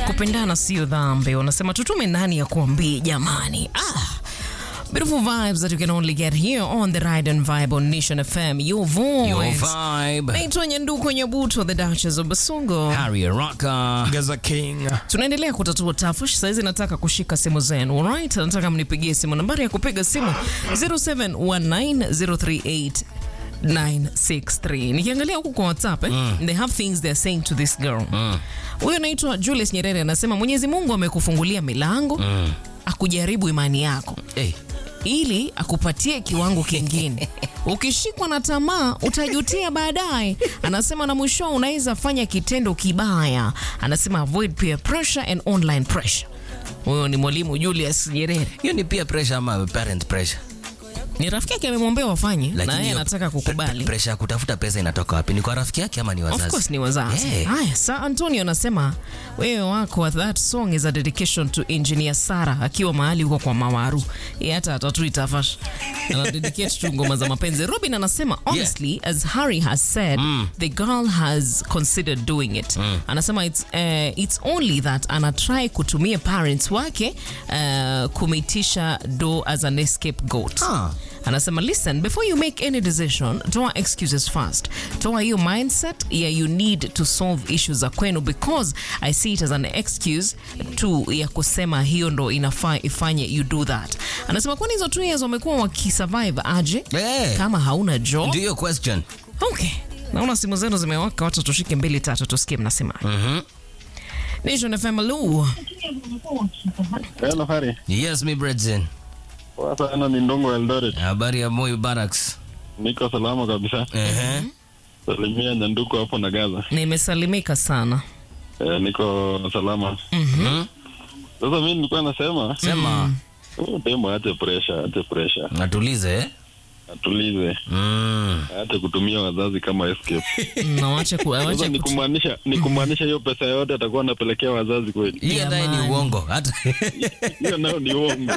kupendana sio dhambi. Wanasema tutume nani ya kuambia jamani. Ah. Beautiful vibes that you can only get here on the Ride and Vibe on Nation FM. Your voice. Your vibe. Naitwa Nyanduko Nyabuto, the Duchess of Basungo. Harry Rocker. Gaza King. Tunaendelea kutatua tafash. Saizi nataka kushika simu zenu. Alright, nataka mnipigie simu. Nambari ya kupiga simu 0719038963. 963 nikiangalia huku kwa whatsapp eh, they have things they're saying to this girl huyo anaitwa julius nyerere anasema mwenyezi mungu amekufungulia milango akujaribu imani yako Hey. ili akupatie kiwango kingine. Ukishikwa na tamaa utajutia baadaye. Anasema na mwisho unaweza fanya kitendo kibaya. Anasema avoid peer pressure and online pressure. Huyo ni mwalimu Julius Nyerere, Hiyo ni peer pressure ama parent pressure? ni rafiki yake amemwambia wafanye, na yeye hiyo anataka pre- kukubali. Pressure ya kutafuta pesa inatoka wapi? Ni kwa rafiki yake ama ni wazazi? Of course ni wazazi. Yeah. Haya, Sa Antonio anasema wewe wako that song is a dedication to engineer Sara akiwa mahali huko kwa Mawaru. Yeye hata atatui tafash. Ana dedicate tu ngoma za mapenzi. Robin anasema honestly as Harry has said the girl has considered doing it. Anasema it's uh, it's only that ana try kutumia parents wake uh, kumitisha do as an scapegoat. Ah. anasema listen before you make any decision toa excuses first toa hiyo mindset ya you need to solve issues za kwenu because i see it as an excuse tu ya kusema hiyo ndo inafaa ifanye you do that anasema kwani hizo two years wamekuwa wakisurvive aje Eh. kama hauna job Ndio hiyo question. okay naona simu zenu zimewaka wacha tushike mbili tatu tusikie mnasema Mhm. nation fm lu Hello, Hari. Yes, mi Brethren. Poa sana ni Ndongo Eldoret. Habari ya Moi Barracks. Niko salama kabisa. Ehe. Salimia Nyanduko hapo na Gaza. nimesalimika sana Eh, niko salama. Mhm. Sasa mimi nilikuwa nasema Sema huyu demo aache pressure, aache pressure. natulize eh? Atulize. Mm. Aache kutumia wazazi kama escape. na wache ku, Sasa wache ni ku, kumaanisha ni kumaanisha hiyo pesa yote atakuwa anapelekea wazazi kweli. Hiyo naye ni Jamani. uongo. Hata Hiyo nayo ni uongo.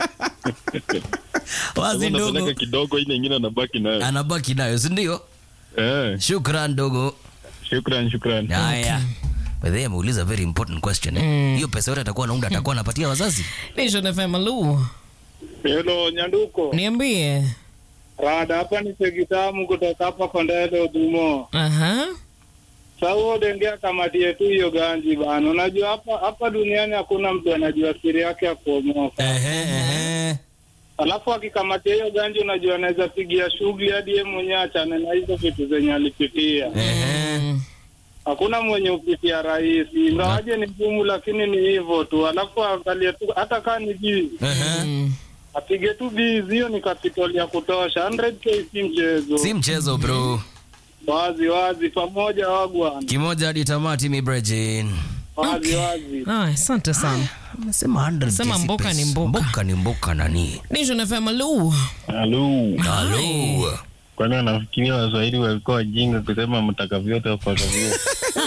wazi Anapeleka ndogo kidogo ile nyingine anabaki nayo. anabaki nayo, si ndio? Eh, Shukran ndogo. shukran shukran. Haya. By the way, ameuliza very important question eh. Hiyo pesa yote atakuwa anaunda atakuwa anapatia wazazi? nation fm lu Hello, Nyanduko. niambie Rada hapa ni Segitamu kutoka hapa Kondele Udumo. aha Sasa dengea kamati yetu hiyo ganji bana. Unajua hapa hapa duniani hakuna mtu anajua siri yake ya kuomoka. Ehe, ehe. Alafu akikamatia hiyo ganji unajua anaweza pigia shughuli hadi yeye mwenyewe achane na hizo vitu zenye alipitia. Ehe. Hakuna mwenye upitia rahisi. Ingawaje ni ngumu lakini ni hivyo tu. Alafu angalie tu hata kama ni bizi. Ehe. Mm. Apige tu bizi hiyo ni capital ya kutosha. 100k si mchezo. Si mchezo bro. Wazi wazi pamoja wagwana. Kimoja hadi tamati mi Brethren. Wazi wazi. Aya, asante sana Amesema 100 Sema kesi mboka pesa. ni mboka. Mboka ni mboka nani? nation fm lu Halo. Halo. Kwani wanafikiria Waswahili walikuwa wajinga kusema mtaka vyote wapata vyote.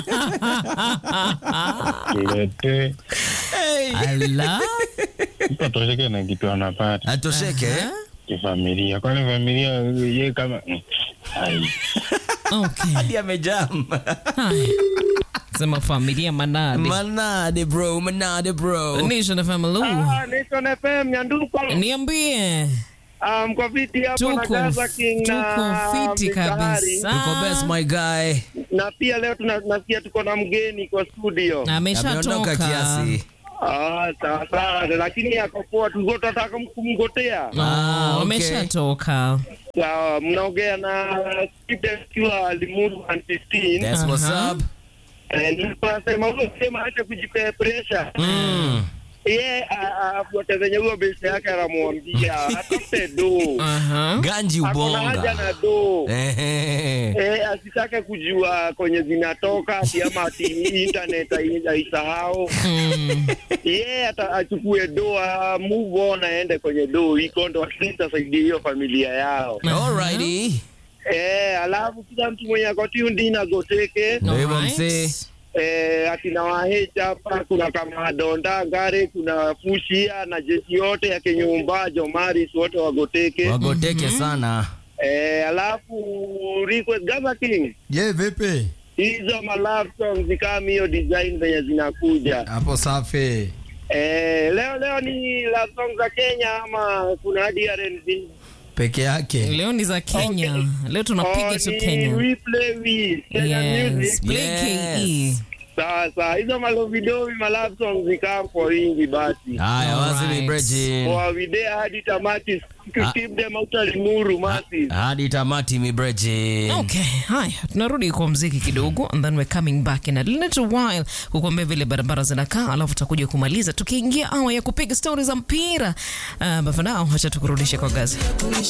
Lete. ala Mtu atosheke na kitu anapata Atosheke eh? kifamilia. Kwani familia ye kama Ai. okay Hadi amejam. Haya. sema familia manade Manade bro, manade bro. nation fm lu Nation FM Nyanduko. niambie Ah, mko viti hapo na tuko Gaza King na tuko fiti Mistari. kabisa Tuko best my guy. Na pia leo tuna- tunasikia tuko na mgeni kwa studio. Ameondoka ameshatoka kiasi. Ah, sawa sawa, lakini ako poa, tulikuwa tunataka kumgotea. Ah, okay. wameshatoka Sawa, mnaongea na Steve akiwa Limuru 115. That's what's Aha. up. Eh, nilikuwa nasema huyo sema acha kujipea pressure. Mm. Yeye afuate zenye huyo besi yake anamwambia atafute do. Aha. Ganji Akona haja ubonga. na do. Ehe. Eh, asitake kujua kwenye zinatoka ati ama ati internet ai- aisahau. Mm. Yeye ata achukue do a move on aende kwenye do iko ndo at least asaidie hiyo familia yao. Alrighty. Eh, alafu kila mtu mwenye ako tuned in agoteke. Ndio hivyo Alright. msee. Eh, akina wahecha hapa kuna kama Donda Ngare, kuna Fushia na jeshi yote ya Kenyumba, Jomaris wote wagoteke. Wagoteke sana. Eh, alafu request Gaza King Je, vipi? hizo ma love songs kama hiyo design zenye zinakuja. Hapo safi. Eh, leo leo ni love songs za Kenya ama kuna hadi R&B? Peke yake. Leo ni za Kenya. Leo tunapiga Oh, tu ni Kenya. We play with Kenya Yes, music. play Yes. KE. Sasa hizo malovidovi ma love songs zikam for wingi basi. Haya, wazi Alright. ni Bridget. Kwa video hadi tamati to keep them out of Limuru massive. Hadi tamati mi Bridget. Okay, haya tunarudi kwa mziki kidogo and then we're coming back in a little while kukuambia vile barabara zinakaa, alafu tutakuja kumaliza tukiingia awa ya kupiga stori za mpira. Uh, but for now, acha tukurudishe kwa gazi.